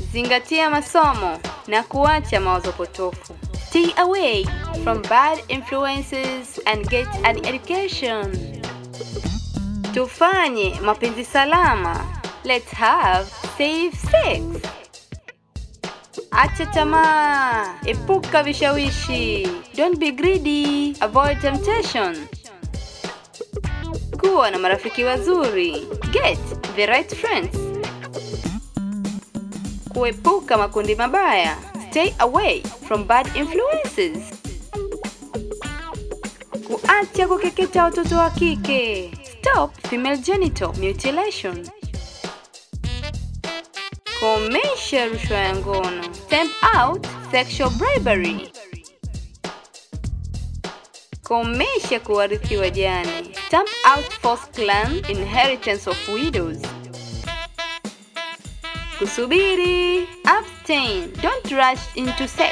zingatia masomo na kuacha mawazo potofu. Stay away from bad influences and get an education. Tufanye mapenzi salama. Let's have safe sex. Acha tamaa, epuka vishawishi. Don't be greedy, avoid temptation. Kuwa na marafiki wazuri. Get the right friends. Kuepuka makundi mabaya. Stay away from bad influences. Kuacha kukeketa watoto wa kike. Stop female genital mutilation. Komesha rushwa ya ngono. Stamp out sexual bribery. Komesha kuwarithi wajane. Stamp out forced clan inheritance of widows. Kusubiri. Abstain. Don't rush into sex.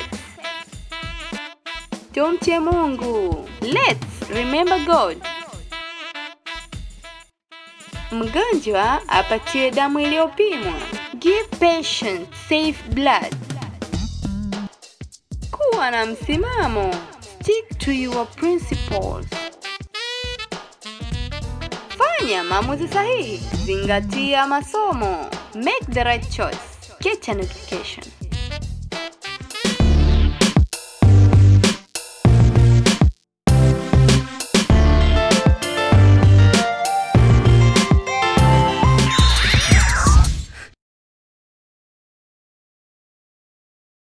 Tumche Mungu. Let's remember God. Mgonjwa apatiwe damu iliyopimwa. Give patient safe blood. Kuwa na msimamo. Stick to your principles. Fanya maamuzi sahihi. Zingatia masomo. Make the right choice. Get an education.